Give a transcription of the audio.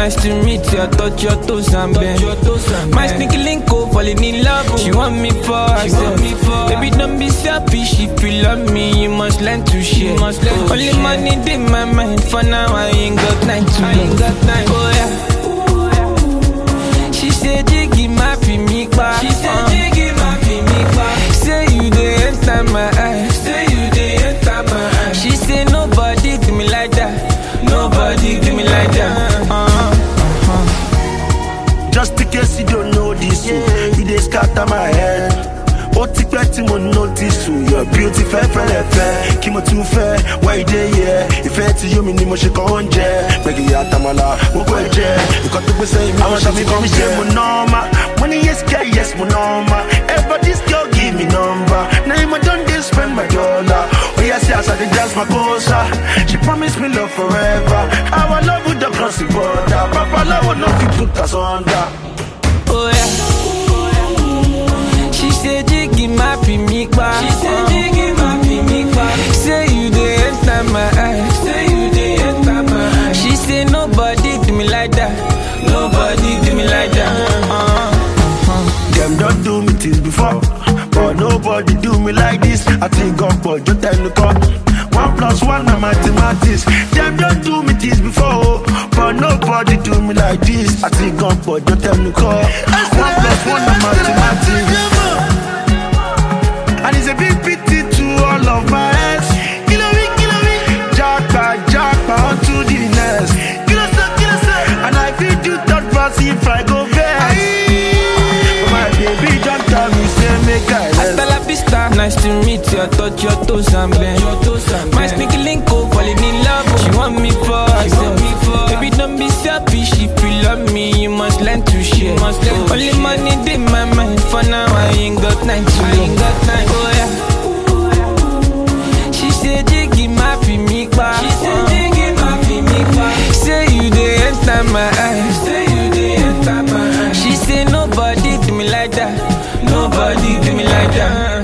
nice to meet you. I touch your toes and bend. My sneaky link up, falling in love. She want me for herself. Baby, don't be selfish. If you love me, you must learn to share. Only money in my mind. For now, I ain't got time to love. Oh yeah. She said, Jiggy, my me back. She said, Jiggy, my me back. Say you dey enter my eyes. Say you dey enter my eyes. She said, Nobody do me like that. Nobody do me like that. Uh-huh. Just in case you don't know this, yeah. you dey scatter my head. Ó ti pẹ́ tí mo notice o, your beauty fẹ́ fẹ́lẹ̀ fẹ́. Kí mo tún fẹ́, wá ìdè yẹ. Ìfẹ́ tí yóò mi ni mo ṣe kàn ń jẹ. Gbẹ̀gì àtàmàlà, gbogbo ẹ̀ jẹ́. Nǹkan tó gbé sẹ́yìn mi, àwọn ṣàmì kan mi ṣe mo nọ́ọ̀mà. Mo ní yes girl, yes mo nọ́ọ̀mà. Ever this girl give me number. Na him I don dey spend my dollar. Oya see as I dey dance my kosa. She promise me love forever. Our love would don cross the border. Papa love no fit put us under. Oh yeah. She said, Jiggy, my me back. She said, Jiggy, my me back. Say you dey enter my eyes. Say you dey enter my eyes. She said, Nobody do me like that. Nobody do me like that. Uh-huh. Them don't do me things before, but nobody do me like this. I think God, but you tell the call. One plus one na mathematics. Them don't do me things before, but nobody do me like this. I think God, but you tell the call. One plus one na mathematics. And it's a big pity to all of my ex. Kilo me, kilo me. Jackpot, jackpot, on to the next. Kilo so, kilo so. And I feel do third pass if I go best. But my baby don't tell me, say make I Hasta la vista, nice to meet you. I touch your toes and bend. My sneaky link up, falling in love. She want me for herself. Baby, don't be selfish. If you love me, you must learn to share. Only money in my mind. For now, I ain't got time to love. Oh yeah. She said, Jiggy, my me back. She said, Jiggy, my me back. Say you dey enter my eyes. Say you dey enter my eyes. She said, Nobody do me like that. Nobody do me like that.